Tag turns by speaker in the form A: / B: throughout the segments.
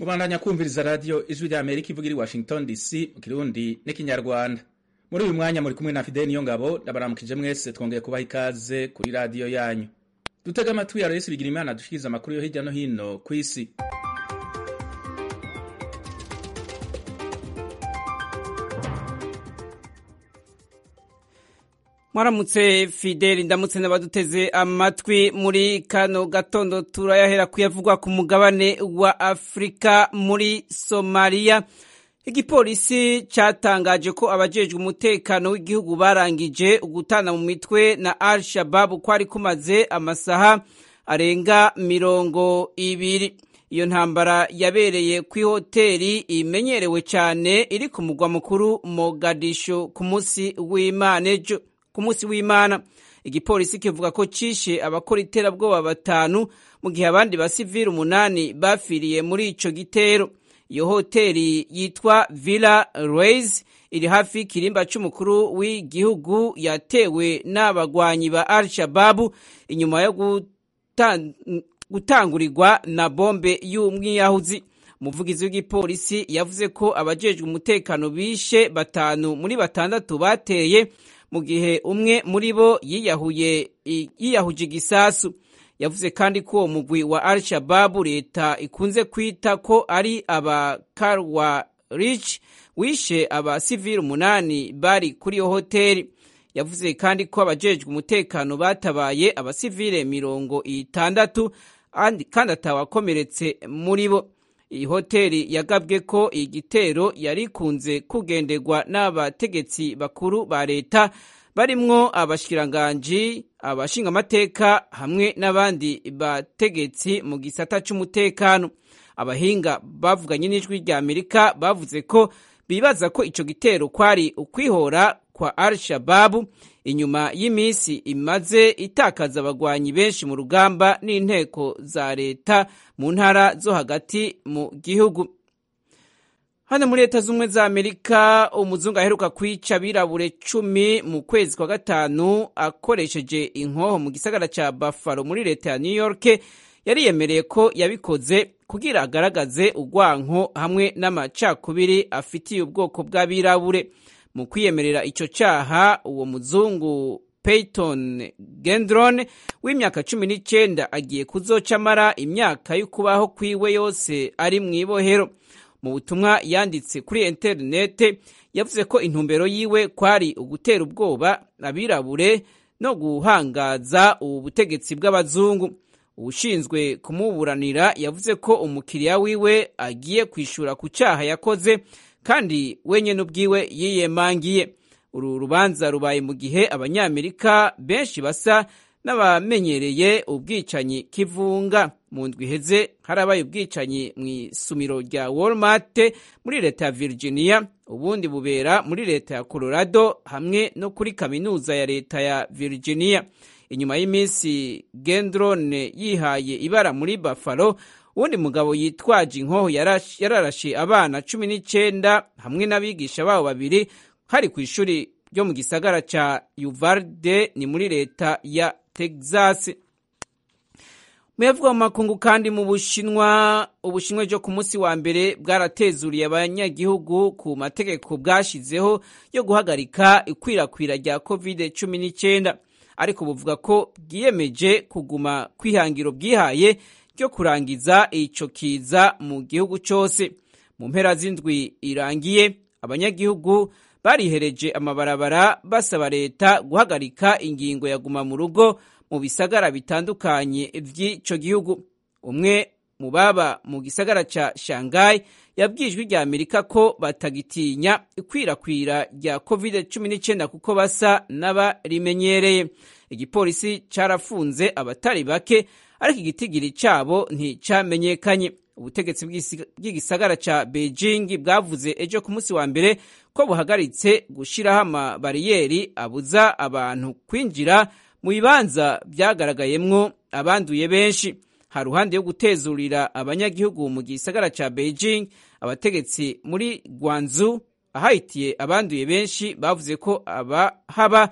A: kubandanya kumviriza radiyo ijwi rya amerika ivuga iri washington dc mu kirundi n'ikinyarwanda muri uyu mwanya muri kumwe na fideli niyo ngabo ndabaramukije mwese twongeye kubaha ikaze kuri radiyo yanyu dutega amatwi ya resi bigira imana dushikiriza amakuru yo hirya no hino ku isi
B: mwaramutse fideli ndamutse n'abaduteze amatwi muri kano gatondo turayahera kuyavugwa ku mugabane wa afurika muri somaliya igipolisi cyatangaje ko abajejwe umutekano w'igihugu barangije ugutana mu mitwe na al shababu ko ari kumaze amasaha arenga mirongo ibiri iyo ntambara yabereye ku ihoteli imenyerewe cyane iri ku mugwa mukuru mogadisho ku munsi w'imana ejo ku munsi w'imana igipolisi kivuga ko cishe abakora iterabwoba batanu mu gihe abandi basivili umunani bafiriye muri ico gitero iyo hoteli yitwa villa reis iri hafi y'ikirimba c'umukuru w'igihugu yatewe n'abagwanyi ba al shababu inyuma yo gutangurirwa na bombe y'umwiyahuzi umuvugizi w'igipolisi yavuze ko abajejwe umutekano bishe batanu muri batandatu bateye mu gihe umwe muri bo yiyahuye yiyahuje igisasu yavuze kandi ko uwo mugwi wa al shababu leta ikunze kwita ko ari aba karwa rich wishe abasivili umunani bari kuri iyo hoteli yavuze kandi ko abajejwe umutekano batabaye abasivile mirongo itandatu kandi atawakomeretse muri bo iyi hoteli yagabwe ko igitero yari ikunze kugenderwa n'abategetsi bakuru ba leta barimwo abashikiranganji abashingamateka hamwe n'abandi bategetsi mu gisata c'umutekano abahinga bavuganye n'ijwi rya amerika bavuze ko bibaza ko ico gitero kwari ukwihora kwa al shababu inyuma y'iminsi imaze itakaza abagwanyi benshi mu rugamba n'inteko za leta mu ntara zo hagati mu gihugu hano muri leta z'ubumwe za amerika umuzungu aheruka kwica abirabure cumi mu kwezi kwa gatanu akoresheje inkoho mu gisagara ca buffalo muri leta ya new york yariyemereye ko yabikoze kugira agaragaze urwanko hamwe n'amacakubiri afitiye ubwoko bw'abirabure mu kwiyemerera ico caha uwo muzungu peyton gendron w'imyaka cumi n'icenda agiye kuzoca amara imyaka y'ukubaho kwiwe yose ari mw'ibohero mu butumwa yanditse kuri interinete yavuze ko intumbero yiwe kwari ugutera ubwoba abirabure no guhangaza ubu butegetsi bw'abazungu ubushinzwe kumuburanira yavuze ko umukiriya wiwe agiye kwishura ku cyaha yakoze kandi wenyine ubwiwe yiyemangiye uru rubanza rubaye mu gihe abanyamerika benshi basa n'abamenyereye ubwicanyi kivunga mu ndwi iheze harabaye ubwicanyi mu isumiro rya walmart muri leta ya virginia ubundi bubera muri leta ya colorado hamwe no kuri kaminuza ya leta ya virginia inyuma y'iminsi gendrone yihaye ibara muri buffalo uwundi mugabo yitwaje inkoho yararashe abana cumi n'icenda hamwe n'abigisha babo babiri hari ku ishuri ryo mu gisagara ca uvalde ni muri leta ya texas muyavugwa mu makungu kandi mu bushinwa ubushinwa ryo ku munsi wa mbere bwaratezuriye abanyagihugu ku mategeko bwashizeho yo guhagarika ikwirakwira rya covid cumi n'icyenda ariko buvuga ko bwiyemeje kuguma kwihangiro bwihaye ryo kurangiza ico kiza mu gihugu cyose mu mpera z'indwi irangiye abanyagihugu barihereje amabarabara basaba leta guhagarika ingingo ya guma mu rugo mu bisagara bitandukanye vy'ico gihugu umwe mu baba mu gisagara ca shanghai yabwijwe rya amerika ko batagitinya ikwirakwira rya covid 19 kuko basa n'abarimenyereye igipolisi carafunze abatari bake ariko igitigiri cabo nticamenyekanye ubutegetsi bw'igisagara ca beijing bwavuze ejo ku munsi wa mbere ko buhagaritse gushiraho amabariyeri abuza abantu kwinjira mu bibanza byagaragayemwo abanduye benshi ha ruhande yo gutezurira abanyagihugu mu gisagara ca beijing abategetsi muri gwanzu ahahitiye abanduye benshi bavuze ko abahaba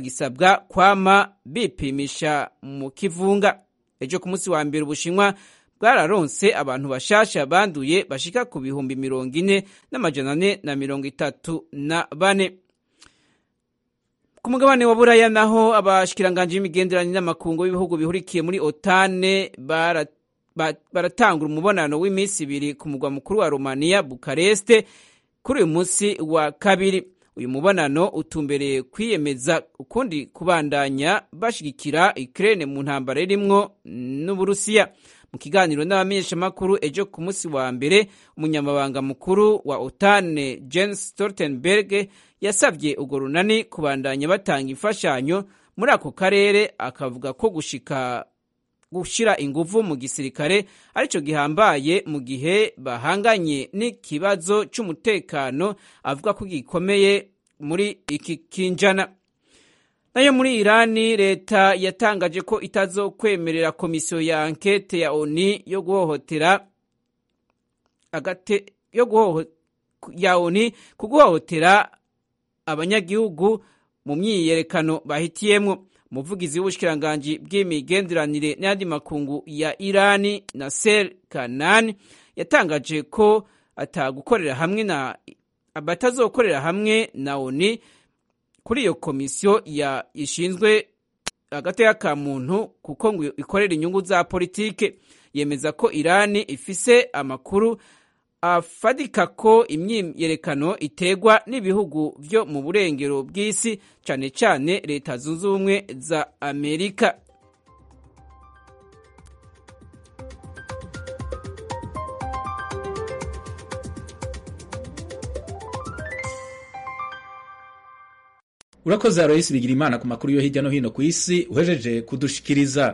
B: batagisabwa kwama bipimisha mu kivunga ejo ku munsi wa mbere ubushinwa bwararonse abantu bashasha banduye bashika ku bihumbi mirongo ine n'amajana ane na mirongo itatu na bane ku mugabane wa buraya naho abashikiranganje b'imigenderanire n'amakungu b'ibihugu bihurikiye muri otane bara baratangura umubonano w'iminsi ibiri ku mugwa mukuru wa romania bukareste kuri uyu munsi wa kabiri uyu mubonano utumbereye kwiyemeza ukundi kubandanya bashigikira Ukraine mu ntambara irimwo n'Uburusiya mu kiganiro n'abamenyeshamakuru ejo ku munsi wa mbere umunyamabanga mukuru wa OTAN Jens Stoltenberg yasabye urwo runani kubandanya batanga imfashanyo muri ako karere akavuga ko gushika gushira inguvu mu gisirikare arico gihambaye mu gihe bahanganye n'ikibazo c'umutekano avuga ko gikomeye muri iki kinjana nayo muri irani leta yatangaje ko itazokwemerera komisiyo ya ankete ya oni yo guhohotera agate yo guhoho ya oni ku guhohotera abanyagihugu mu myiyerekano bahitiyemwo umuvugizi w'ubushikiranganji bw'imigenderanire n'ayandi makungu ya irani naser kanani yatangaje ko atagukorera hamwe na batazokorera hamwe na oni kuri iyo komisiyo ya ishinzwe agateka ka muntu kuko ngo ikorera inyungu za politike yemeza ko irani ifise amakuru afadika ko imyiyerekano iterwa n'ibihugu byo mu burengero bw'isi cyane cyane leta zunze ubumwe za amerika
A: urakoze aroyisi bigira imana ku makuru yo hirya no hino ku isi uhejeje kudushikiriza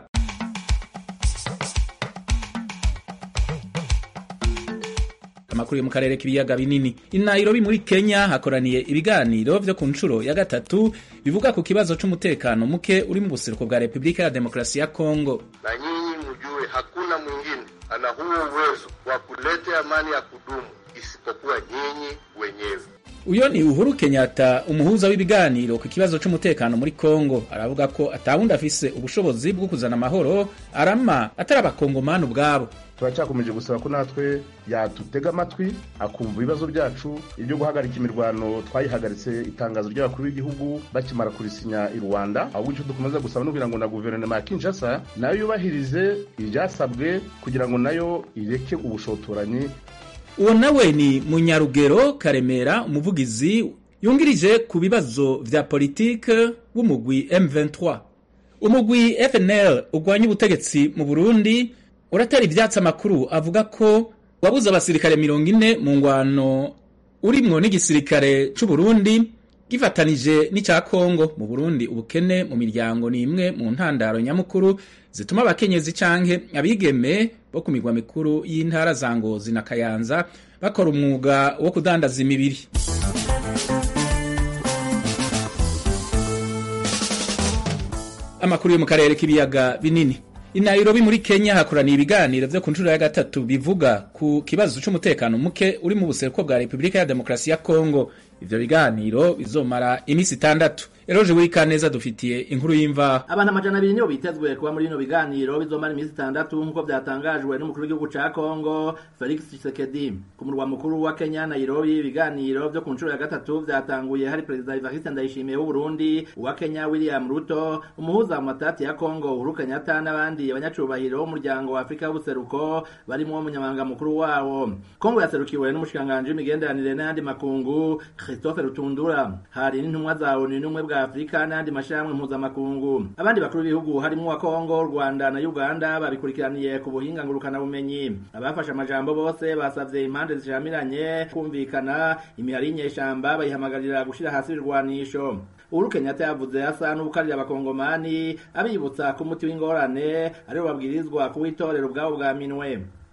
A: amakuru yo mu karere k'ibiyaga binini i Nairobi muri Kenya hakoraniye ibiganiro vyo ku nshuro ya gatatu bivuga ku kibazo c'umutekano muke uri mu buseruko bwa Republika ya Demokrasia ya Kongo.
C: Na nyinyi mjue hakuna mwingine ana huo uwezo wa kuleta amani ya kudumu isipokuwa nyinyi wenyewe.
A: Uyo ni Uhuru Kenyatta umuhuza w'ibiganiro ku kibazo c'umutekano muri Kongo aravuga ko atawundi afise ubushobozi bwo kuzana amahoro arama atari abakongomani ubwabo
D: turacyakomeje gusaba ko natwe yatutega amatwi akumva ibibazo byacu ibyo guhagarika imirwano twayihagaritse itangazo ry'abakuru b'igihugu bakimara kurisinya i rwanda ahubwo icyo dukomeza gusaba no kugira ngo na guverinoma ya kinshasa nayo yubahirize ibyasabwe kugira ngo nayo ireke ubushotoranyi
A: uwo nawe ni munyarugero karemera umuvugizi yungirije ku bibazo vya politike w'umugwi M23 umugwi FNL ugwanya ubutegetsi mu Burundi uratera ivyatsi amakuru avuga ko wabuze abasirikare mirongo ine mu ngwano urimwo n'igisirikare c'u Burundi gifatanije n'icya Kongo mu Burundi ubukene mu miryango ni imwe mu ntandaro nyamukuru zituma abakenyezi canke abigeme bo ku migwa mikuru y'intara za Ngozi na Kayanza bakora umwuga wo kudandaza imibiri amakuru yo mu karere k'ibiyaga binini i Nairobi muri Kenya hakoraniye ibiganiro vyo ku nshuro ya gatatu bivuga ku kibazo c'umutekano muke uri mu buseruko bwa Republika ya Demokrasi ya Kongo ivyo biganiro bizomara imisi itandatu eroje wikaneza dufitiye inkuru y'imvaho
E: abantu amajana abiri nibo bitezwe kuba muri bino biganiro bizomara imisi itandatu nk'uko byatangajwe n'umukuru w'igihugu ca Kongo Felix Tshisekedi ku murwa mukuru wa Kenya Nairobi ibiganiro vyo ku nshuro ya gatatu vyatanguye hari perezida Evariste Ndayishimiye w'u Burundi uwa Kenya William Ruto umuhuza mu matati ya Kongo Uhuru Kenyatta n'abandi abanyacubahiro b'umuryango wa Afrika y'ubuseruko barimo umunyamabanga mukuru wawo Kongo yaserukiwe n'umushikanganje w'imigenderanire n'ayandi makungu Christophe Rutundura hari n'intumwa za ONU n'umwe bwa Afrika n'andi mashirahamwe mpuzamakungu abandi bakuru b'ibihugu harimo wa Kongo Rwanda na Uganda babikurikiraniye ku buhinga ngurukana bumenyi abafashe amajambo bose basavye impande zishamiranye kumvikana imihari y'inyeshamba bayihamagarira gushira hasi irwanisho Uhuru Kenyatta yavuze asa n'ubukarira abakongomani abibutsa ko umuti w'ingorane ariwo babwirizwa kuwitorera ubwabo bwa minwe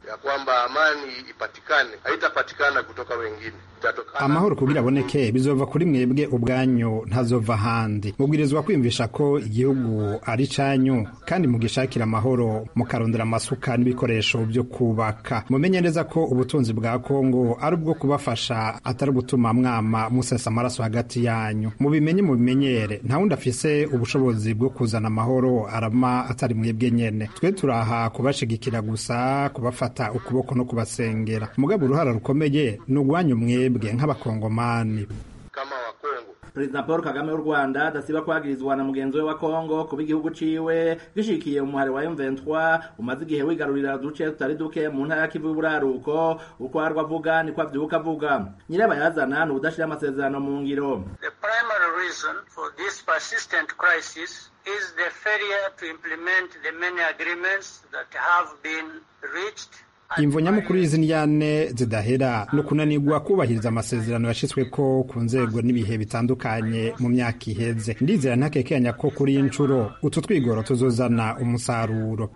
C: ya kwamba amani ipatikane, haitapatikana kutoka wengine, itatokana
F: amahoro kugira aboneke bizova kuri mwebwe ubwanyu ntazova ahandi mubwirizwa kwiyumvisha ko igihugu ari canyu kandi mugishakira amahoro mukarondera amasuka n'ibikoresho byo kubaka mumenye neza ko ubutunzi bwa kongo ari ubwo kubafasha atari gutuma mwama musesa amaraso hagati yanyu mubimenye mubimenyere nta wundi afise ubushobozi bwo kuzana amahoro arama atari mwebwe nyene twe turaha kubashigikira gusa kubafata ukuboko no kubasengera mugabo uruhara rukomeye ni ugwanyu mwebwe nk'abakongomani
C: kama Wakongo.
E: perezida paul kagame w'u rwanda adasiba kwagirizwa na mugenzi we wa kongo kuba igihugu ciwe gishikiye umuhari wa m23 umaze igihe wigarurira uduce tutari duke mu ntara ya kivu y'uburaruko uko arwa avuga niko avyuka avuga nyirabayazana ni ubudashira amasezerano mu ngiro
G: The primary reason for this persistent crisis is the failure to implement the many agreements that have been reached
F: imvo nyamukuru y'izi ndyane zidahera ni ukunanirwa kubahiriza amasezerano yashyizweko ku nzego n'ibihe bitandukanye mu myaka iheze ndizera ntakekenya ko kuri iyi nshuro utu twigoro tuzozana umusaruro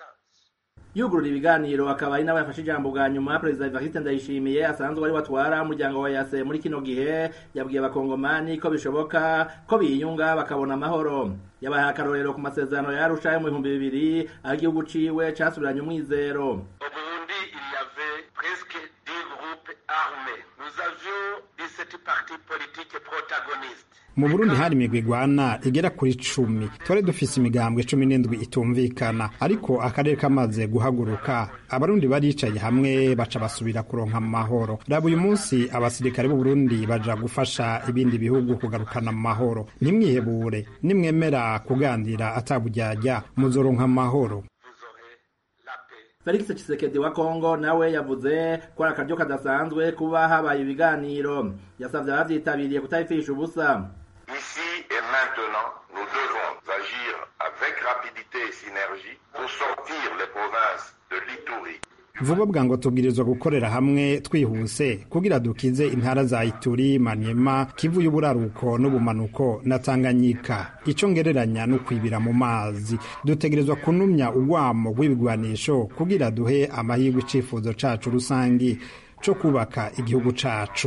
E: yugurura ibiganiro akaba ari nawe yafashe ijambo bwa nyuma perezida evariste ndayishimiye asanzwe ari watwara umuryango wa yase muri kino gihe yabwiye abakongomani ko bishoboka ko biyunga bakabona amahoro yabahaye akarorero ku masezerano yarusha yo mu bihumbi bibiri aho igihugu ciwe casubiranye umwizero
C: Au Burundi, il y avait presque 10 groupes armés. Nous avions 17 partis politiques protagonistes.
F: mu burundi hari imigwi igwana igera kuri cumi twari dufise imigambwe cumi n'indwi itumvikana ariko akarere kamaze guhaguruka abarundi baricaye hamwe baca basubira kuronka amahoro raba uyu munsi abasirikare b'u burundi baja gufasha ibindi bihugu kugarukana amahoro ntimwihebure nimwemera kuganira ataburyarya muzoronka amahoro
C: Vous aurez la paix.
E: felix tshisekedi wa kongo nawe yavuze ko ari akaryo kadasanzwe kuba habaye ibiganiro yasavye abavyitabiriye kutabifisha ubusa
C: Ici et maintenant, nous devons agir avec rapidité et synergie pour sortir les provinces de l'Itourie,
F: vuba bwango tubwirizwa gukorera hamwe twihuse kugira dukize intara za ituri manyema kivu y'uburaruko n'ubumanuko na tanganyika ico ngereranya no kwibira mu mazi dutegerezwa kunumya urwamo rw'ibigwanisho kugira duhe amahirwe icifuzo cacu rusangi co kubaka igihugu cacu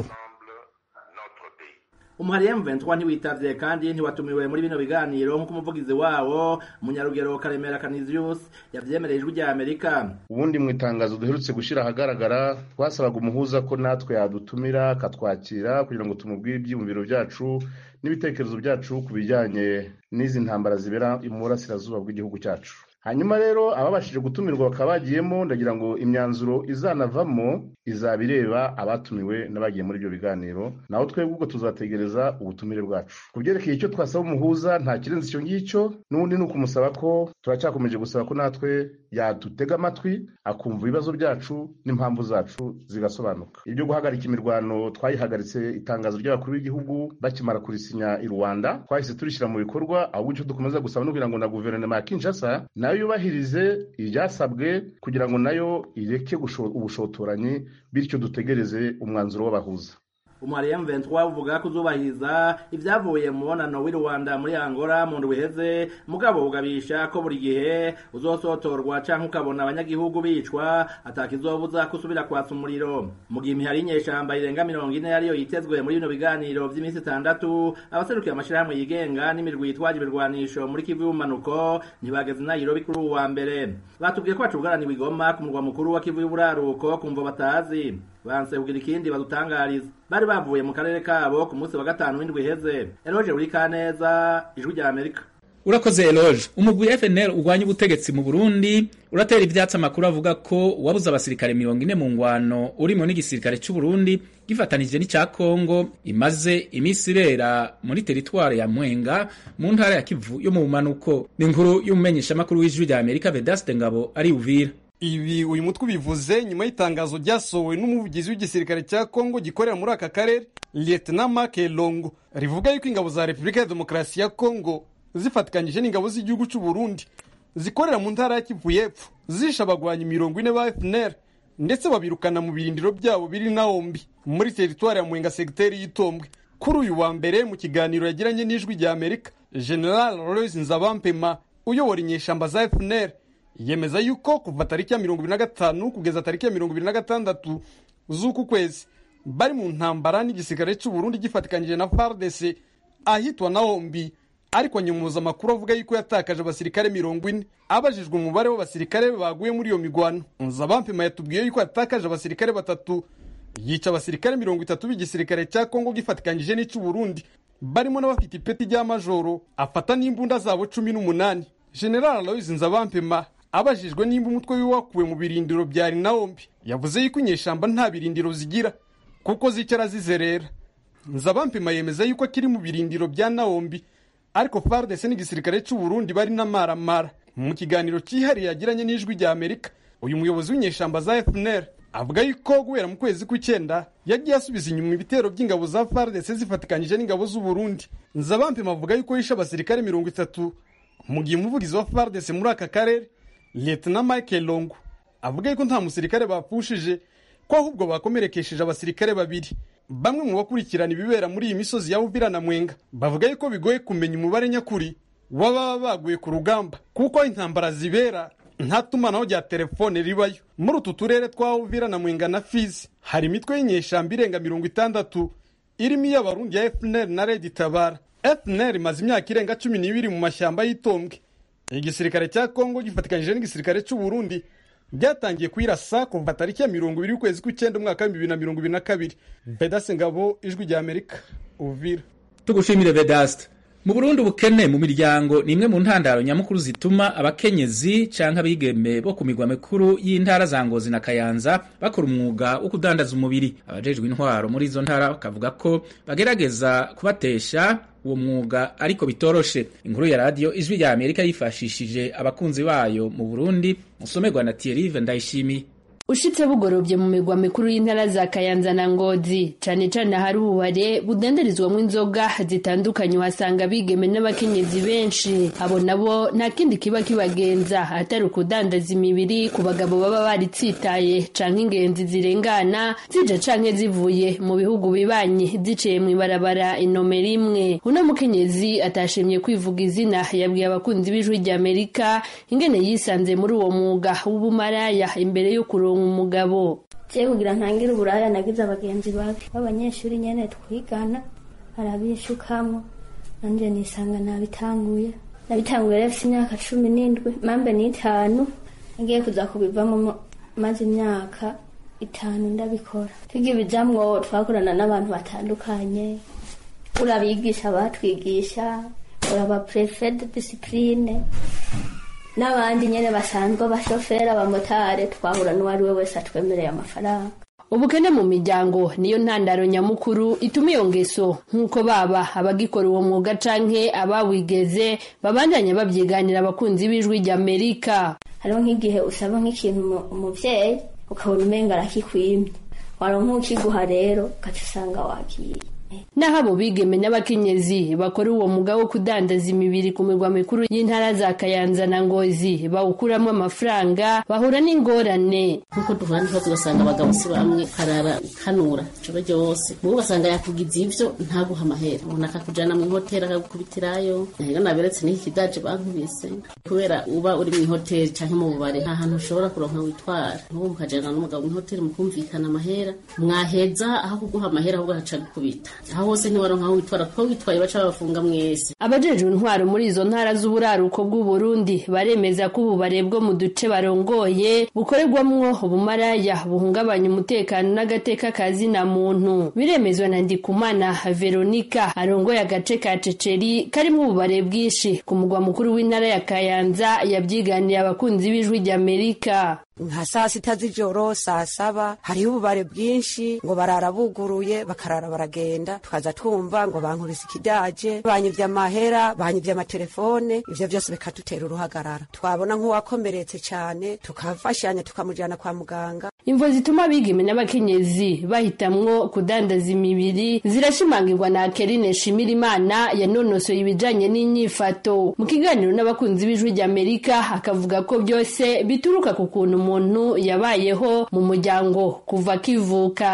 C: notre pays.
E: umuhari M23 ntiwitavye kandi ntiwatumiwe muri bino biganiro nk'uko umuvugizi wawo munyarugero karemera Canisius yavyemereye ijwi rya Amerika
D: ubundi mu itangazo duherutse gushyira ahagaragara twasabaga umuhuza ko natwe yadutumira akatwakira kugira ngo tumubwire ibyiyumviro byacu n'ibitekerezo byacu ku bijyanye n'izi ntambara zibera mu burasirazuba bw'igihugu cyacu hanyuma rero ababashije gutumirwa bakaba bagiyemo ndagira ngo imyanzuro izanavamo izaba ireba abatumiwe n'abagiye muri ibyo biganiro naho twebwe ubwo tuzategereza ubutumire bwacu ku byerekeye icyo twasaba umuhuza nta kirenze icyo ngicyo n'ubundi ni ukumusaba ko turacyakomeje gusaba ko natwe yadutega amatwi akumva ibibazo byacu n'impamvu zacu zigasobanuka ibyo guhagarika imirwano twayihagaritse itangazo ry'abakuru b'igihugu bakimara kurisinya i rwanda twahise turishyira mu bikorwa ahubwo icyo dukomeza gusaba no kugira ngo na guverinoma ya kinshasa nayo yubahirize ibyasabwe kugira ngo nayo ireke gusho- ubushotoranyi bityo dutegereze umwanzuro w'abahuza
E: umuhari M23 uvuga ko uzubahiriza ivyavuye mu mubonano w'i Rwanda muri Angola mu ndwi iheze mugabo ugabisha ko buri gihe uzosotorwa canke ukabona abanyagihugu bicwa atakizobuza kusubira kwatsa umuriro mu gihe imihari y'inyeshamba irenga mirongo ine yariyo yitezwe muri bino biganiro vy'iminsi itandatu abaserukiye amashirahamwe yigenga n'imirwi yitwaje ibirwanisho muri Kivu y'ubumanuko ntibageze i Nairobi kuri uwu wa mbere batubwiye ko bacubugaraniwe i Goma ku murwa mukuru wa Kivu y'uburaruko kumva batazi banse kugira ikindi badutangariza bari bavuye mu karere kabo ku munsi wa gatanu w'indwi iheze eroje uri kaneza ijwi rya amerika
A: urakoze eloge umugwi fnl urwanya ubutegetsi mu burundi uratera ivyatsi amakuru avuga ko wabuze abasirikare mirongo ine mu ngwano urimo n'igisirikare c'uburundi gifatanije n'icya kongo imaze iminsi ibera muri teritware ya mwenga mu ntara ya kivu yo mu bumanuko ni inkuru y'umumenyeshamakuru w'ijwi rya amerika vedaste ngabo ari uvira
H: ibi uyu mutwe ubivuze nyuma y'itangazo ryasohowe n'umuvugizi w'igisirikare cya kongo gikorera muri aka karere lieutenant mark longo rivuga yuko ingabo za repubulika ya demokarasi ya kongo zifatikanyije n'ingabo z'igihugu cy'u burundi zikorera mu ntara ya kivu y'epfo zishe abagwanyi mirongo ine ba fpr ndetse babirukana mu birindiro byabo biri naombi muri teritwari ya mwenga segiteri y'itombwe kuri uyu wa mbere mu kiganiro yagiranye n'ijwi rya amerika general royce nzabampema uyobora inyeshamba za fpr yemeza yuko kuva tariki ya mirongo ibiri na gatanu kugeza tariki ya mirongo ibiri na gatandatu z'uku kwezi bari mu ntambara n'igisirikare cy'u Burundi gifatikanyije na FARDC ahitwa Naombi ariko nyumuza amakuru avuga yuko yatakaje abasirikare mirongo ine abajijwe umubare w'abasirikare baguye muri iyo migwano nzabampima yatubwiye yuko yatakaje abasirikare batatu yica abasirikare mirongo itatu b'igisirikare cya kongo gifatikanyije n'icy'u Burundi barimo n'abafite ipeti rya majoro afata n'imbunda zabo cumi n'umunani general aloyizi nzabampima abajijwe nimba umutwe wiwe wakuwe mu birindiro bya rinawombi yavuze yuko inyeshamba nta birindiro zigira kuko zicara zizerera nzabampima yemeza yuko akiri mu birindiro bya nawombi ariko FARDC n'igisirikare cy'u Burundi bari n'amaramara mu kiganiro cyihariye yagiranye n'ijwi rya Amerika uyu muyobozi w'inyeshamba za FNL avuga yuko guhera mu kwezi kw'icyenda yagiye asubiza inyuma ibitero by'ingabo za FARDC zifatikanyije n'ingabo z'u Burundi Nzabampima avuga yuko yishe abasirikare mirongo itatu mu gihe umuvugizi wa FARDC muri aka karere Lieutenant Michael Longo avuga yuko nta musirikare bapfushije ko ahubwo bakomerekesheje abasirikare babiri bamwe mu bakurikirana ibibera muri iyi misozi ya Uvira na Mwenga bavuga yuko bigoye kumenya umubare nyakuri w'ababa baguye ku rugamba kuko intambara zibera nta tumanaho rya telefone ribayo muri utu turere twa Uvira na Mwenga na Fizi hari imitwe y'inyeshamba irenga mirongo itandatu irimo iy'abarundi ya FNL na Red Tabara FNL imaze imyaka irenga cumi n'ibiri mu mashyamba y'itombwe igisirikare cya Kongo gifatikanyije n'igisirikare cy'u Burundi byatangiye kuyirasa kuva tariki ya mirongo ibiri y'ukwezi kw'icyenda umwaka w'ibihumbi bibiri na mirongo ibiri na kabiri Bedase Ngabo ijwi rya Amerika Uvira
A: tugushimire Vedaste mu Burundi ubukene mu miryango ni imwe mu ntandaro nyamukuru zituma abakenyezi canke abigeme bo ku migwa mikuru y'intara za Ngozi na Kayanza bakora umwuga wo kudandaza umubiri abajejwe intwaro muri izo ntara bakavuga ko bagerageza kubatesha uwo mwuga ariko bitoroshe inkuru ya radio ijwi rya Amerika yifashishije abakunzi bayo mu Burundi musomerwa na Thierry Ndayishimiye
I: ushitse bugorobye mu migwa mikuru y'intara za Kayanza na Ngozi cane cane hari ububare budandarizwamo inzoga zitandukanye uhasanga bigeme n'abakenyezi benshi abo nabo nta kindi kiba kibagenza atari ukudandaza imibiri ku bagabo baba baritsitaye canke ingenzi zirengana zija canke zivuye mu bihugu bibanye ziciye mw'ibarabara inomero imwe uno mukenyezi atashimye kwivuga izina yabwiye abakunzi b'ijwi rya Amerika ingene yisanze muri uwo mwuga w'ubumaraya imbere yo kuronka umugabo
J: je kugira ntangire uburaya nagize abagenzi babi b'abanyeshuri nyene twigana arabishukamwo nanje nisanga nabitanguye nabitanguye rero imyaka cumi n'indwi mambe n'itanu nagiye kuza kubivamo maze imyaka itanu ndabikora tugibijamwo twakorana n'abantu batandukanye urabigisha batwigisha uraba prefe de discipline n'abandi nyene basanzwe abashoferi abamotari twahura n'uwari we wese atwemereye amafaranga
I: ubukene mu miryango niyo ntandaro nyamukuru ituma iyo ngeso nk'uko baba abagikora uwo mwuga canke abawigeze babandanya babyiganira abakunzi b'ijwi rya amerika
J: hariho nk'igihe usaba nk'ikintu umuvyeyi ukabona umenga arakikwimye waronka ukiguha rero ugaca usanga wagiye
I: naho abo bigeme n'abakenyezi bakora uwo mwuga wo kudandaza imibiri ku mirwa mikuru y'intara za kayanza na ngozi bawukuramo amafaranga bahura n'ingorane
K: nkuko duhura n'ikibazo ugasanga abagabo si bamwe karara kanura ijoro ryose mubo ugasanga yakugize ivyo ntaguha amahera umuntu akakujana mu ihoteli akagukubitirayo rero naberetse n'iki kidaje bankubise kubera uba uri mu ihoteli canke mu bubare nta hantu ushobora kuronka witwara nk'ubu mukajana n'umugabo mu ihoteli mukumvikana amahera mwaheza aho kuguha amahera ahubwo ahaca gukubita aho hose ntiwaronka aho witwara kuko witwaye baca babafunga mwese
I: abajejwe intwaro muri izo ntara z'uburaruko bw'uburundi baremeza ko ububare bwo mu duce barongoye bukorerwamwo ubumaraya buhungabanya umutekano n'agateka ka zina muntu biremezwa na ndikumana veronika arongoye agace ka ceceri karimo ububare bwinshi ku mugwa mukuru w'intara ya kayanza yabyiganiye abakunzi b'ijwi ry'amerika
L: nka saa sita z'ijoro saa saba hariho ububare bwinshi ngo barara buguruye bakarara baragenda tukaza twumva ngo bankubise ikidaje banyivye amahera banyivye amatelefone ivyo vyose bikadutera uruhagarara twabona nk'uwakomeretse cane tukafashanya tukamujana kwa muganga
I: imvo zituma abigeme n'abakenyezi bahitamwo kudandaza imibiri zirashimangirwa na Kerine Shimirimana yanonosoye ibijanye n'inyifato mu kiganiro n'abakunzi b'ijwi ry'Amerika akavuga ko byose bituruka ku kuntu umuntu yabayeho mu muryango kuva akivuka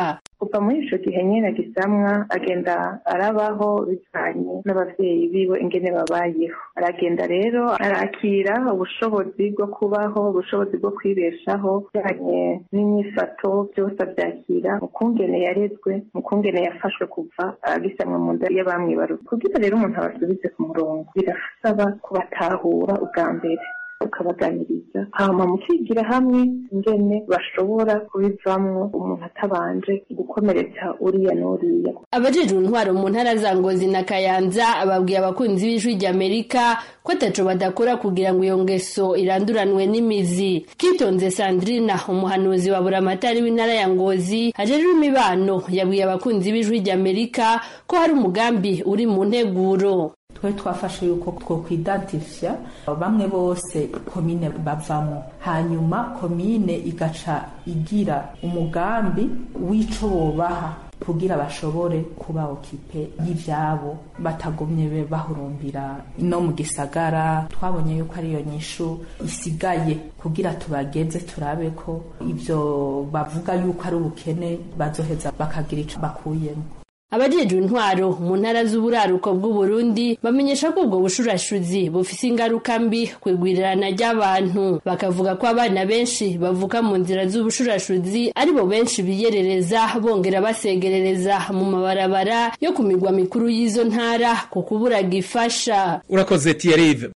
M: kuva muri ico gihe nyene gisamwa agenda arabaho bivanye n'abavyeyi biwe ingene babayeho aragenda rero arakira ubushobozi bwo kubaho ubushobozi bwo kwibeshaho bijanye n'inyifato byose avyakira mu kungene yarezwe mu kungene yafashwe kuva agisamwa mu nda y'abamwibaruka kugira rero umuntu abasubize ku murongo birasaba kubatahura ubwa mbere ukabaganiriza hama mukigira hamwe ingene bashobora kubivamwo umuntu atabanje gukomeretsa uriya n'uriya
I: abajejwe intwaro mu ntara za ngozi na kayanza babwiye abakunzi b'ijwi ry'amerika ko ataco badakora kugira ngo iyo ngeso iranduranwe n'imizi kitonze sandrina umuhanuzi wa buramatari w'intara ya ngozi ajejwe imibano yabwiye abakunzi b'ijwi ry'amerika ko hari umugambi uri mu nteguro
N: twe twafashe yuko twokwidantifya bamwe bose komine bavamo hanyuma komine igaca igira umugambi w'ico bobaha kugira bashobore kuba okipe y'ivyabo batagumye bahurumbira no mu gisagara twabonye yuko ariyo nyishu isigaye kugira tubageze turabe ko ivyo bavuga yuko ari ubukene bazoheza bakagira ico bakuyemo
I: abajejwe intwaro mu ntara z'uburaruko bw'uburundi bamenyesha ko ubwo bushurashuzi bufise ingaruka mbi ku igwirirana ry'abantu bakavuga ko abana benshi bavuka mu nzira z'ubushurashuzi aribo benshi biyerereza bongera basegerereza mu mabarabara yo ku migwa mikuru y'izo ntara ku kubura gifasha
A: urakoze tiyarive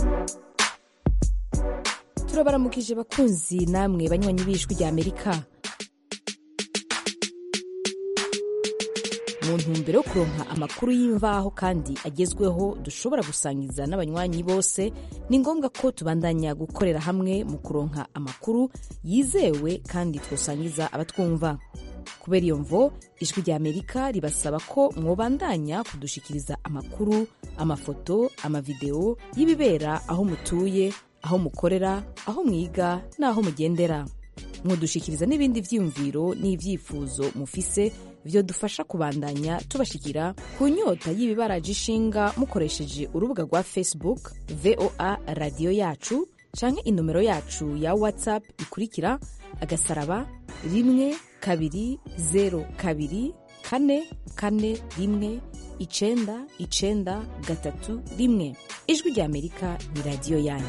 O: turabaramukije bakunzi namwe banywanyi b'ijwi rya amerika mu ntumbero yo kuronka amakuru y'imvaho kandi agezweho dushobora gusangiza n'abanywanyi bose ni ngombwa ko tubandanya gukorera hamwe mu kuronka amakuru yizewe kandi twosangiza abatwumva kubera iyo mvo ijwi rya amerika ribasaba ko mwobandanya kudushikiriza amakuru amafoto amavideo y'ibibera aho mutuye aho mukorera aho mwiga n'aho mugendera mudushikiriza n'ibindi vyiyumviro n'ivyifuzo mufise vyo dufasha kubandanya tubashikira ku nyota y'ibibaraje ishinga mukoresheje urubuga rwa facebook voa radiyo yacu canke inomero yacu ya whatsapp ikurikira agasaraba rimwe kabiri zero kabiri kane kane rimwe icenda icenda gatatu rimwe ijwi rya amerika ni radiyo yanyu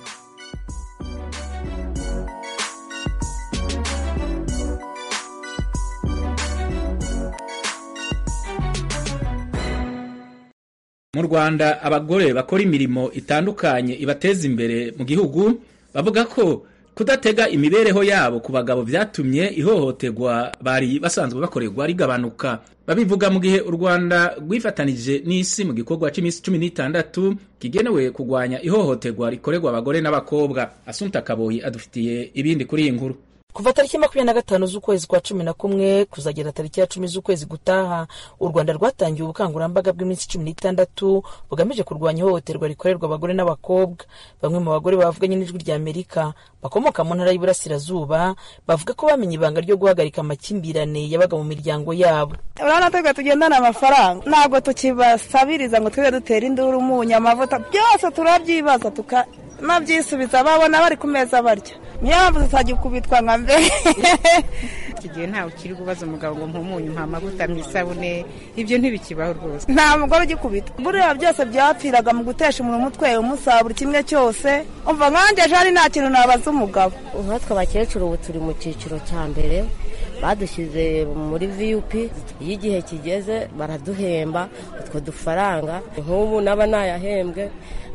A: mu rwanda abagore bakora imirimo itandukanye ibateza imbere mu gihugu bavuga ko kudatega imibereho yabo ku bagabo byatumye ihohoterwa bari basanzwe bakorerwa rigabanuka babivuga mu gihe u rwanda rwifatanije n'isi mu gikorwa cy'iminsi cumi n'itandatu kigenewe kurwanya ihohoterwa rikorerwa abagore n'abakobwa asunta kaboyi adufitiye ibindi kuri iyi nkuru
P: kuva tariki makumyabiri na gatanu z'ukwezi kwa cumi na kumwe kuzagera tariki ya cumi z'ukwezi gutaha u rwanda rwatangiye ubukangurambaga bw'iminsi cumi n'itandatu bugamije kurwanya ihohoterwa rikorerwa abagore n'abakobwa bamwe mu bagore bavuganye n'ijwi rya amerika bakomoka mu ntara y'iburasirazuba bavuga ko bamenye ibanga ryo guhagarika amakimbirane yabaga mu miryango yabo
Q: urabona twebwe tugendana amafaranga ntabwo tukibasabiriza ngo twibe dutera induru umunyu amavuta byose turabyibaza tukanabyisubiza babona bari ku meza barya niyo mpamvu tutagikubitwa nka mbere
R: iki gihe ntawe ukiri kubaza umugabo ngo mpumunyu mpa amavuta mu isabune ibyo ntibikibaho rwose
Q: nta mugore ugikubita buriya byose byapfiraga mu gutesha umuntu umutwe umusaba buri kimwe cyose umva nkanjye jari nta kintu nabaza umugabo
S: nkatwe abakecuru ubu turi mu cyiciro cya mbere badushyize muri viyupi iyo igihe kigeze baraduhemba utwo dufaranga nk'ubu naba nayahembwe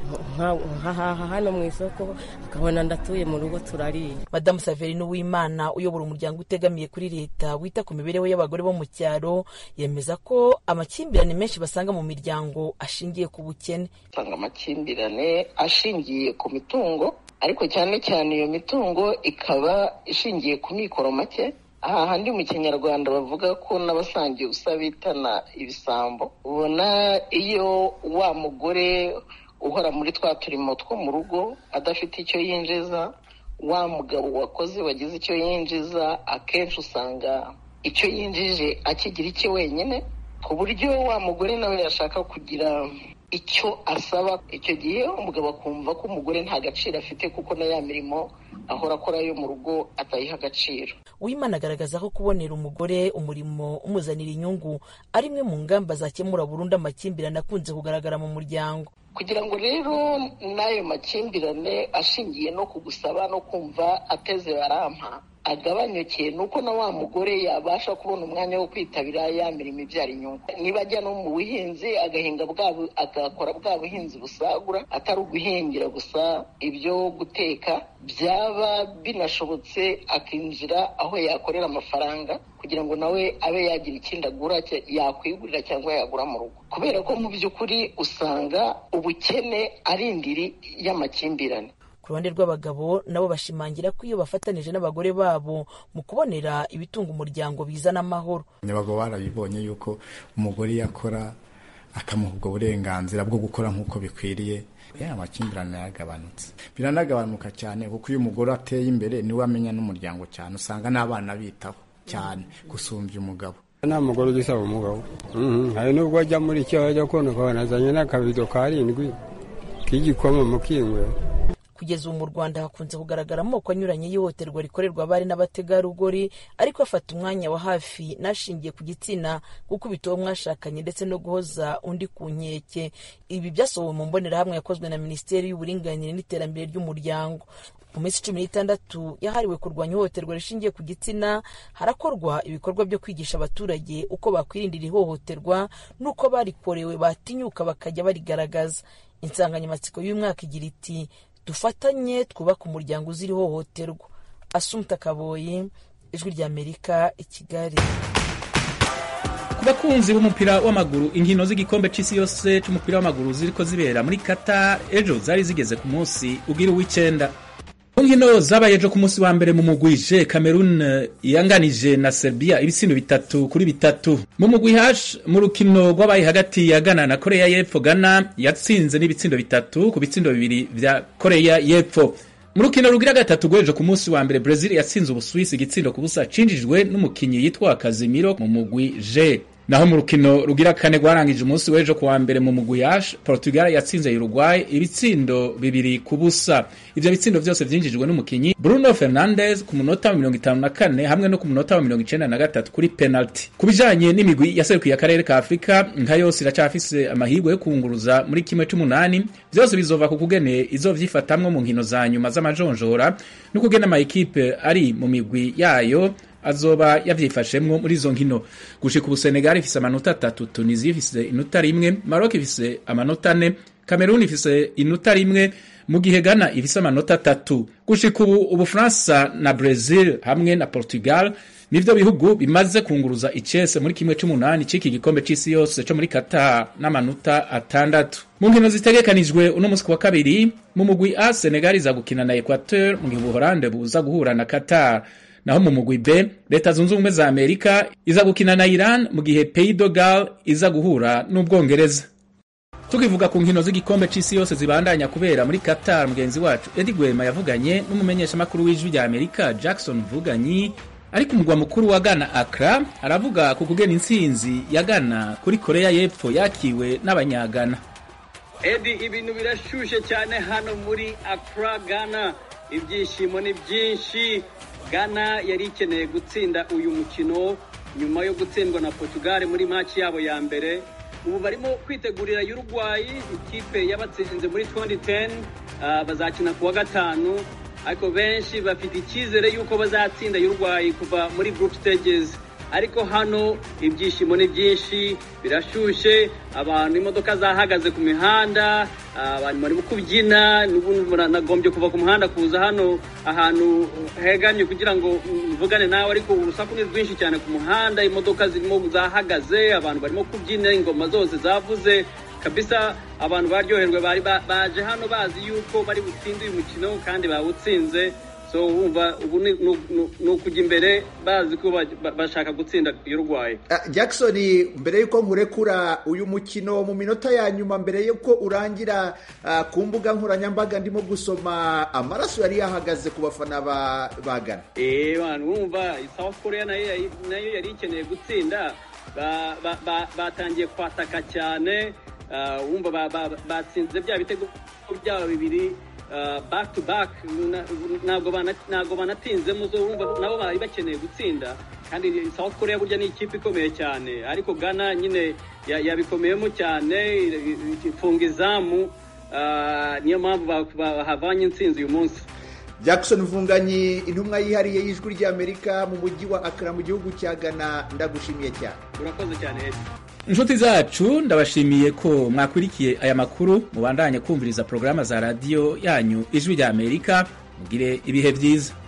S: nkahaha hano mu isoko akabona ndatuye mu rugo turariye
P: madamu saverine uwimana uyobora umuryango utegamiye kuri leta wita ku mibereho y'abagore bo mu cyaro yemeza ko amakimbirane menshi basanga mu miryango ashingiye ku bukene
T: usanga amakimbirane ashingiye ku mitungo ariko cyane cyane iyo mitungo ikaba ishingiye ku mikoro make aha handi mu kinyarwanda bavuga ko n'abasangiye ubusa bitana ibisambo ubona iyo wa mugore uhora muri twa turimo two mu rugo adafite icyo yinjiza wa mugabo wakoze wagize icyo yinjiza akenshi usanga icyo yinjije akigira icye wenyine ku buryo wa mugore nawe yashaka kugira icyo asaba icyo gihe umugabo akumva ko umugore nta gaciro afite kuko na ya mirimo ahora akora yo mu rugo atayiha agaciro
P: uwimana agaragaza ko kubonera umugore umurimo umuzanira inyungu ari imwe mu ngamba zakemura burundu amakimbirane akunze kugaragara mu muryango
T: kugira ngo rero n'ayo makimbirane ashingiye no kugusaba no kumva ateze barampa agabanyuke ni uko na wa mugore yabasha kubona umwanya wo kwitabira ya mirimo ibyara inyungu niba ajya no mu buhinzi agahinga bwa agakora bwa buhinzi busagura atari uguhingira gusa ibyo guteka byaba binashobotse akinjira aho yakorera amafaranga kugira ngo nawe abe yagira ikindi agura yakwigurira cyangwa yagura mu rugo kubera ko mu by'ukuri usanga ubukene ari indiri y'amakimbirane
P: ku ruhande rw'abagabo nabo bashimangira ko iyo bafatanije n'abagore babo mu kubonera ibitunga umuryango bizana amahoro
U: abagabo barabibonye yuko umugore iyo akora akamuha ubwo burenganzira bwo gukora nk'uko bikwiriye amakimbirane yagabanutse biranagabanuka cyane kuko iyo umugore ateye imbere niwe amenya n'umuryango cyane usanga n'abana bitaho cyane gusumbya umugabo
V: nta mugore ugisaba umugabo hari n'ubwo ajya muri icyo ajya kubona ukabona azanye n'akabido karindwi k'igikoma mu kingwe
P: kugeza ubu mu rwanda hakunze kugaragara amoko anyuranye y'ihohoterwa rikorerwa abari n'abategarugori ariko afata umwanya wa hafi n'ashingiye ku gitsina gukubita uwo mwashakanye ndetse no guhoza undi ku nkeke ibi byasohowe mu mbonerahamwe yakozwe na minisiteri y'uburinganire n'iterambere ry'umuryango mu minsi cumi n'itandatu yahariwe kurwanya ihohoterwa rishingiye ku gitsina harakorwa ibikorwa byo kwigisha abaturage uko bakwirindira ihohoterwa n'uko barikorewe batinyuka bakajya barigaragaza insanganyamatsiko y'umwaka igira iti dufatanye twubake umuryango uzira ihohoterwa asumta kaboyi ijwi ry'amerika i kigali
A: ku bakunzi b'umupira w'amaguru inkino z'igikombe cy'isi yose cy'umupira w'amaguru ziriko zibera muri Qatar ejo zari zigeze ku munsi ugira uw'icyenda mu nkino zabaye ejo ku munsi wa mbere mu mugwi J Cameroon yanganije na Serbia ibitsindo bitatu kuri bitatu mu mugwi H mu rukino rwabaye hagati ya Ghana na Korea y'Epfo Ghana yatsinze n'ibitsindo bitatu ku bitsindo bibiri vya Korea y'Epfo mu rukino rugira gatatu rw'ejo ku munsi wa mbere Brazil yatsinze Ubusuwisi igitsindo ku busa cinjijwe n'umukinyi yitwa Casemiro mu mugwi J naho mu rukino rugira kane rwarangije umunsi w'ejo kuwa mbere mu mugwi yash Portugal yatsinze Uruguay ibitsindo bibiri ku busa ivyo bitsindo vyose vyinjijwe n'umukinyi Bruno Fernandes ku munota wa mirongo itanu na kane hamwe no ku munota wa mirongo icenda na gatatu kuri penalty ku bijanye n'imigwi yaserukiye akarere ka Afurika nka yose iracafise amahirwe yo kunguruza muri kimwe c'umunani vyose bizova ku kugene izovyifatamwo mu nkino za nyuma z'amajonjora no kugena ama ekipe ari mu migwi yayo azoba yavyifashemwo muri izo nkino gushika ubu Senegal ifise amanota atatu Tunisia ifise inota rimwe Maroc ifise amanota ane Cameroon ifise inota rimwe mu gihe Ghana ifise amanota atatu gushika ubu Ubufaransa na Brazil hamwe na Portugal nivyo bihugu bimaze kunguruza icese muri kimwe c'umunani c'iki gikombe c'isi yose co muri Qatar n'amanota atandatu mu nkino zitegekanijwe uno musi wa kabiri mu mugwi A Senegal iza gukina na Equateur mu gihe Ubuholande buza guhura na Qatar naho mu mugwi B leta zunze ubumwe za Amerika iza gukina na Iran mu gihe Pays de Galles iza guhura n'Ubwongereza tukivuga ku nkino z'igikombe c'isi yose zibandanya kubera muri Qatar mugenzi wacu Eddie Gwema yavuganye n'umumenyeshamakuru w'ijwi rya Amerika Jackson Vuganyi ari ku mugwa mukuru wa Ghana Accra aravuga ku kugena intsinzi ya Ghana kuri Korea y'Epfo yakiwe n'abanyagana
W: Edi ibintu birashushe cyane hano muri Accra Ghana ibyishimo ni byinshi Ghana yari ikeneye gutsinda uyu mukino nyuma yo gutsindwa na Portugal muri match yabo ya mbere ubu barimo kwitegurira Uruguay ikipe yabatsinze muri 2010 uh, bazakina kuwa gatanu ariko benshi bafite icyizere yuko bazatsinda Uruguay kuva muri group stages ariko hano ibyishimo ni byinshi birashushe abantu imodoka zahagaze ku mihanda abantu barimo kubyina nagombye kuva ku muhanda kuza hano ahantu hegamye kugira ngo mvugane nawe ariko urusaku ni rwinshi cyane ku muhanda imodoka zirimo zahagaze abantu barimo kubyina ingoma zose zavuze kabisa abantu baryoherwe bari baje hano bazi yuko bari butsinde uyu mukino kandi bawutsinze so wumva ubu ni ukujya imbere bazi ko bashaka gutsinda Uruguay
X: Jackson mbere y'uko nkurekura uyu mukino mu minota ya nyuma mbere y'uko urangira ku mbuga nkoranyambaga ndimo gusoma amaraso yari yahagaze ku bafana ba Ghana
W: eee wumva South Korea nayo yari ikeneye gutsinda batangiye kwataka cyane ah, wumva ba- ba- batsinze bya bitego byabo bibiri ah, back to back na- ntabwo bana- ntabwo banatinzemo zo wumva nabo bari bakeneye gutsinda kandi South Korea burya ni ikipe ikomeye cyane ariko Ghana nyine ya- yabikomeyemo cyane ifunga izamu ah, niyo mpamvu ba- bahavanye intsinzi uyu munsi
X: jackson mvunganyi intumwa yihariye y'ijwi ry'amerika mu mujyi wa akara mu gihugu cya ghana ndagushimiye cyane
W: urakoze cyane Edi.
A: inshuti zacu ndabashimiye ko mwakurikiye aya makuru mubandanye kumviriza porogaramu za radiyo yanyu ijwi rya amerika mugire ibihe byiza